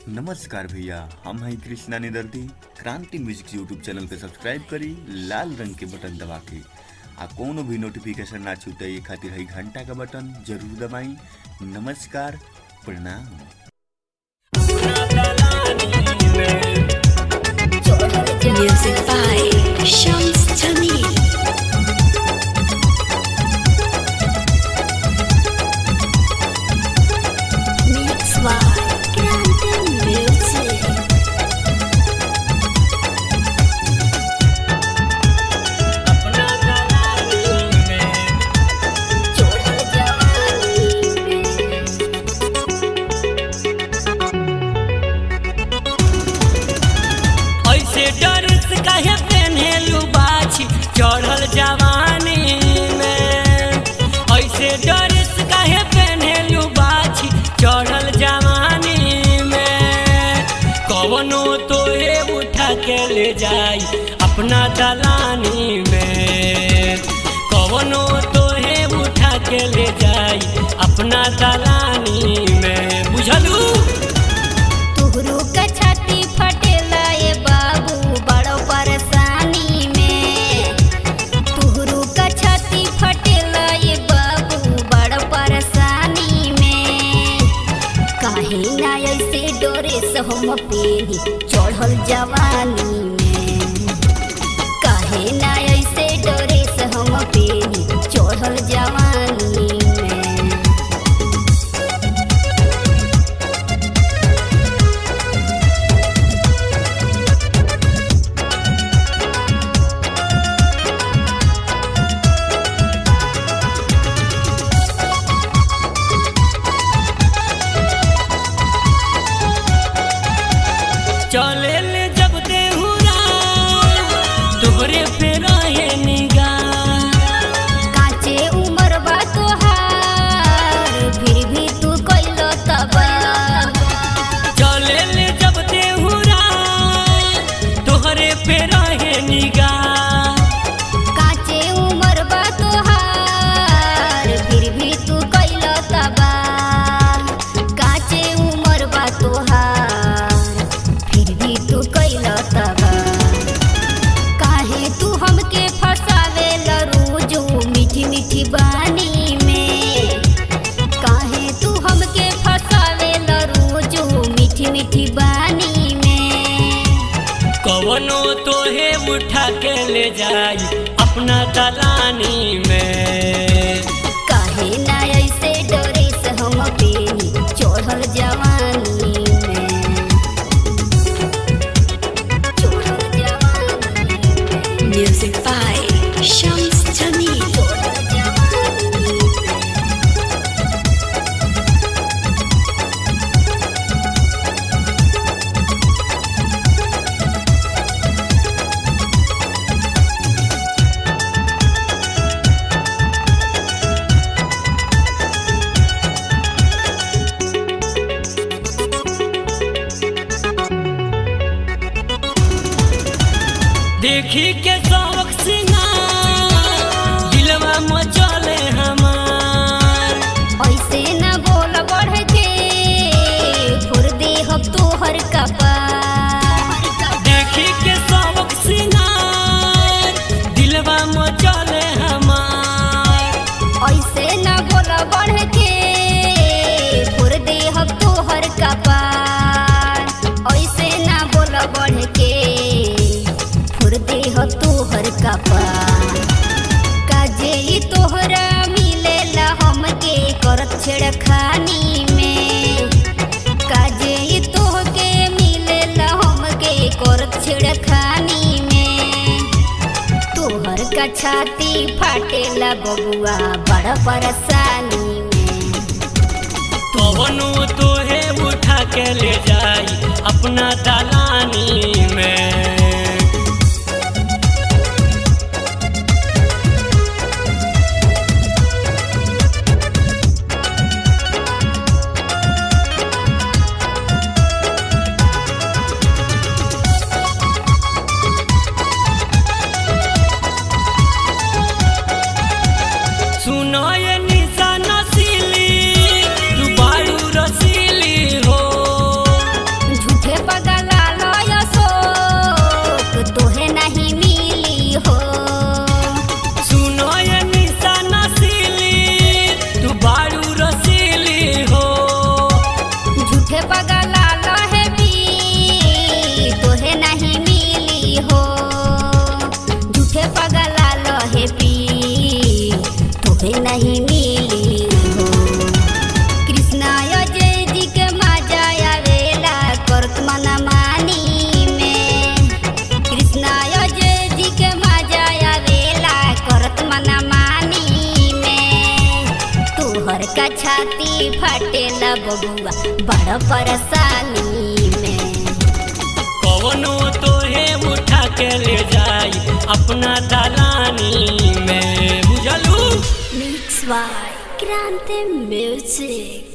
नमस्कार भैया हम हैं कृष्णा निदर्दी क्रांति म्यूजिक यूट्यूब चैनल पे सब्सक्राइब करी लाल रंग के बटन दबा के आ कोनो भी नोटिफिकेशन ना छूटे ये खातिर है घंटा का बटन जरूर दबाई नमस्कार प्रणाम Music by Shams Jamil. Mix by Grande Music. Choral जवानी में ऐसे डरस काहे पेन्हेलू बाछी चढ़ल जवानी में ऐसे डरस काहे पेन्हेलू बाछी चढ़ल जवानी में कवनो तोहे उठा के ले जाई अपना दलानी में कवनो तोहे उठा के ले जाई अपना दलानी में बुझलू तुहरु का छाती फटेला ए बाबू बड़ो परेशानी में तुहरु का छाती फटेला ए बाबू बड़ो परेशानी में काहे ना ऐसे डोरे से हम पेनी चढ़ल जवानी में काहे ना ऐसे डोरे से हम पेनी चढ़ल जवानी में चले ले जब देहुरा तोहरे पे रहे निगाह काचे उमर बा तोहार फिर भी तू कइलो तबा चले ले जब देहुरा तोहरे पे रहे निगाह काचे उमर बा तोहार फिर भी तू कइलो तबा काचे उमर बा तोहार फिर भी तू कइलो तबा काहे तू हमके फसावे रोजो मीठी मीठी बानी में काहे तू हमके फसावे रोजो मीठी मीठी बानी में कवनो तोहे उठा के ले जाई अपना दलानी में काहे ना ऐसे डरे से हम पेनी चढ़ल जवानी में चढ़ल जवानी में Music by Shams Jamil. चढ़ल जवानी में देखी के शौक सिंगार दिलवा मचले हमार ऐसे न बोल बढ़ के फुर दे हम तोहर कपार देखी के शौक सिंगार दिलवा मचले हमार ऐसे न बोल बढ़ के फुर दे हम तोहर कपार ऐसे न बोल बढ़ के फुर दे हम तोहर कपार काजे ई तोहरा मिलेला हमके करत छेड़खानी में काजे ई तोहके मिलेला हमके करत छेड़खानी में तोहर का छाती फाटेला बबुआ बड़ा परेशानी में कवनो तोहे उठा के ले जाई अपना दलानी में सुनो ये निशा नसीली तू बारू रसीली हो बबुआ बड़ परेशानी में कवनो तोहे उठा के ले जाई अपना दलानी में बुझलू मिक्स बाय क्रांति म्यूजिक